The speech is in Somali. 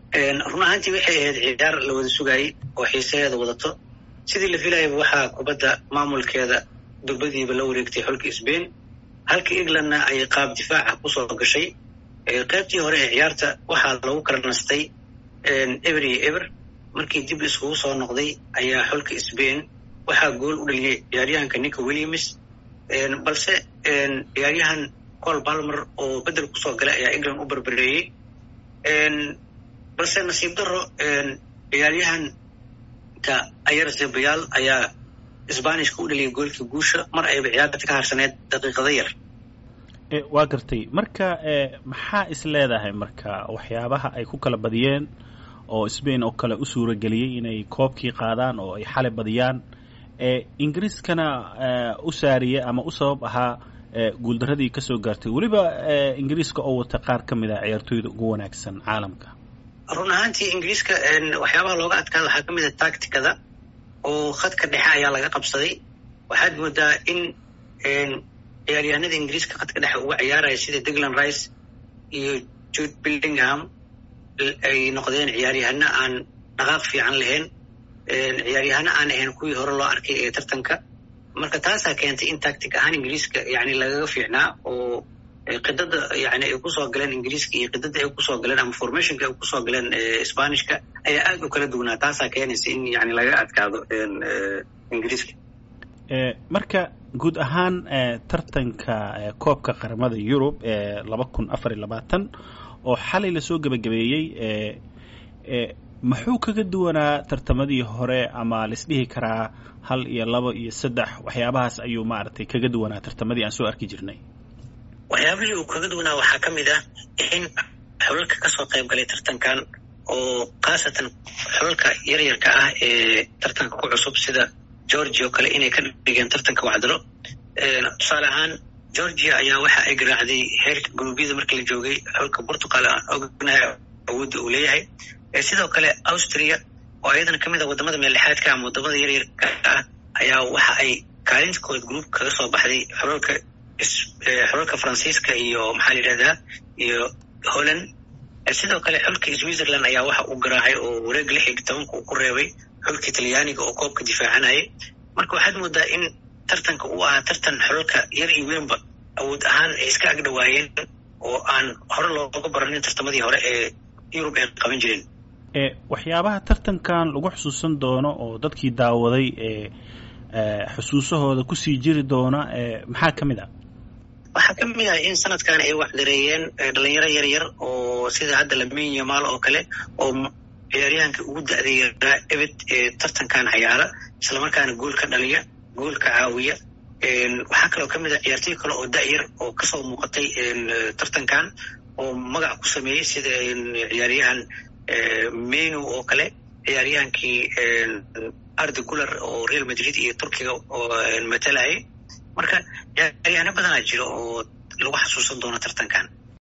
run ahaantii waxay ahayd ciyaar la wada sugaayey oo xiisaheeda wadato sidii la filayaba waxaa kubadda maamulkeeda durbadiiba la wareegtay xulka sbain halka englandna ay qaab difaaca kusoo gashay qaybtii hore ee ciyaarta waxaa lagu kala nastay eber iyo eber markii dib iskugu soo noqday ayaa xulka sbain waxaa gool u dhaliyay ciyaaryahanka nico williams balse ciyaaryahan col balmer oo bedel kusoo galay ayaa england u barbareeyey balse nasiib daro ciyaaryahanka ayar zebayaal ayaa sbanishka u dhaliyay goolkii guusha mar ayba ciyaarta ka harsaneed daqiiqada yar waa gartay marka maxaa is leedahay marka waxyaabaha ay ku kala badiyeen oo sbain oo kale u suurageliyey inay koobkii qaadaan oo ay xalay badiyaan ingiriiskana u saariyey ama u sabab ahaa guuldaradii kasoo gaartay weliba ingiriiska oo wata qaar ka mid ah ciyaartooyda ugu wanaagsan caalamka run ahaantii ingiriiska waxyaabaha looga adkaada waxaa ka mid a tacticada oo khadka dhexe ayaa laga qabsaday waxaad moodaa in ciyaaryahanada ingiriiska khadka dhexe uga ciyaaraya sida degland rice iyo jude billingham ay noqdeen ciyaaryahano aan dhaqaaq fiican lahayn ciyaaryahano aan ahayn kuwii hore loo arkay ee tartanka marka taasaa keentay in tactic ahaan ingiriiska yani lagaga fiicnaa oo qidada yani ay kusoo galeen ingiriiska iyo qidada ay kusoo galeen ama formationka ay kusoo galeen sbanishka ayaa aad u kala duwanaa taasaa keenaysa in yani laga adkaado ingiriiska marka guud ahaan tartanka koobka qaramada yurub ee laba kun afar iyo labaatan oo xalay lasoo gebagabeeyey muxuu kaga duwanaa tartamadii hore ama laisdhihi karaa hal iyo laba iyo saddex waxyaabahaas ayuu maaragtay kaga duwanaa tartamadii aan soo arki jirnay waxyaabihii uu kaga duwanaa waxaa ka mid ah in xulalka kasoo qayb galay tartankan oo khaasatan xulalka yaryarka ah ee tartanka ku cusub sida georgia oo kale inay ka dhigeen tartanka wacdalo tusaale ahaan georgia ayaa waxa ay garaacday heerka guruubyada markii la joogay xulka portugal aan ognahay awoodda uu leeyahay sidoo kale austria oo iyadana ka mid a wadamada meellexaadka ama wadamada yaryarka ah ayaa waxa ay kaalintakood gruub kaga soo baxday xulalka xulalka faransiiska iyo maxaa la yidhahdaa iyo holland sidoo kale xulka switzerland ayaa waxa uu garaacay oo wareeg lix iyo tobanka uu ku reebay xulka talyaaniga oo koobka difaacanayay marka waxaad moodaa in tartanka uu ahaa tartan xulalka yar iyo weynba awood ahaan ay iska agdhawaayeen oo aan hore looga baranin tartamadii hore ee yurub ay qaban jireen waxyaabaha tartankan lagu xusuusan doono oo dadkii daawaday ee xusuusahooda kusii jiri doona maxaa ka mid ah waxaa ka mid ah in sanadkan ay waxdareeyeen dhalinyaro yar yar oo sida hadda lamin yamaal oo kale oo ciyaaryahanka ugu da-da yaraa ebed ee tartankan cayaara islamarkaana gool ka dhaliya gool ka caawiya waxaa kaloo ka mid ah ciyaartoy kale oo da-yar oo kasoo muuqatay tartankan oo magac ku sameeyey sida ciyaaryahan menu oo kale ciyaaryahankii ardi gular oo real madrid iyo turkiga oo matalayay marka ciyaaryahano badanaa jiro oo lagu xasuusan doono tartankan